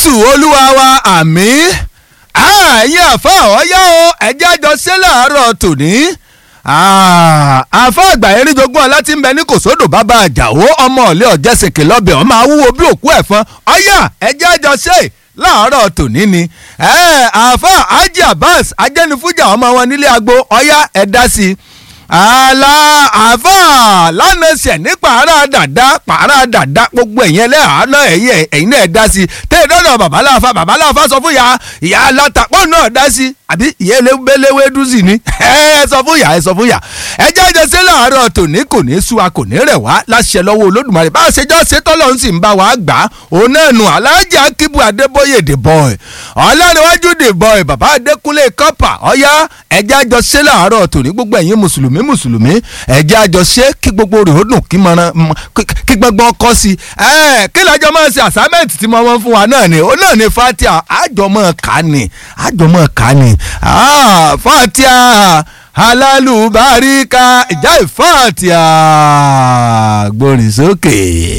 jésù olúwa wa àmín ẹ̀yin àfa ọ̀yá o ẹ̀jẹ̀ àjọ ṣe láàárọ̀ tòní àfa àgbà eríjogún ọlá tí ń bẹ ní kòsódò bàbá àjàwó ọmọ ọ̀lẹ́ ọ̀jẹ̀sìnkì lọ́bẹ̀ ọ̀ máa wúwo bí òkú ẹ̀fọn ọ̀yá ẹ̀jẹ̀ àjọ ṣe láàárọ̀ tòní ni àfa Haji Abbas ajẹ́nifújà ọmọ wọn nílé agbo ọ̀yá ẹ̀ dá sí i àlà àfà lánàá ṣẹ̀ ní pààrà dàda pààrà dàda gbogbo ẹ̀yìn ẹlẹ́hàánà ẹ̀yìn ẹ̀yìn náà dá sí i tẹ́ ẹ dọ́dọ̀ babaláfa babaláfa sọ fún ya ìyá alátàpọ̀ náà dá sí i àbí ìyá eléwé dúsì ni ẹ sọ fún ya ẹ sọ fún ya ẹ jẹ́ ẹjẹ́ sí láàárọ̀ tòní kò ní sú wa kò ní rẹ̀ wá láṣẹ lọ́wọ́ olódùmarè bá a ṣe jọ́ ṣe tọ́lọ́ ń sì ń bá wa gbà á òun náà nù aláàjì akíbu adébóyè the boy ọlọ́runwájú the boy bàbá adékúnlé kọ́pà ọ̀yá ẹ jẹ́ ẹjọ́ sí láàárọ̀ tòní gbogbo ẹ̀yin mùsùlùmí mùsùlùmí ẹ jẹ́ ẹjọ́ ṣe kí gbogbo rẹ̀ ó dùn kí mọ̀ràn kí gbọ́ngbọ́n kọ́ sí ẹ kí lájọ máa ṣe assignment tí mo máa ń fún wa náà ni òun náà ni fatia àjọmọ̀ ká ni àjọmọ̀ ká ni fatia alálùbáríkà ìjà ìfàtìyà gbórin sókè.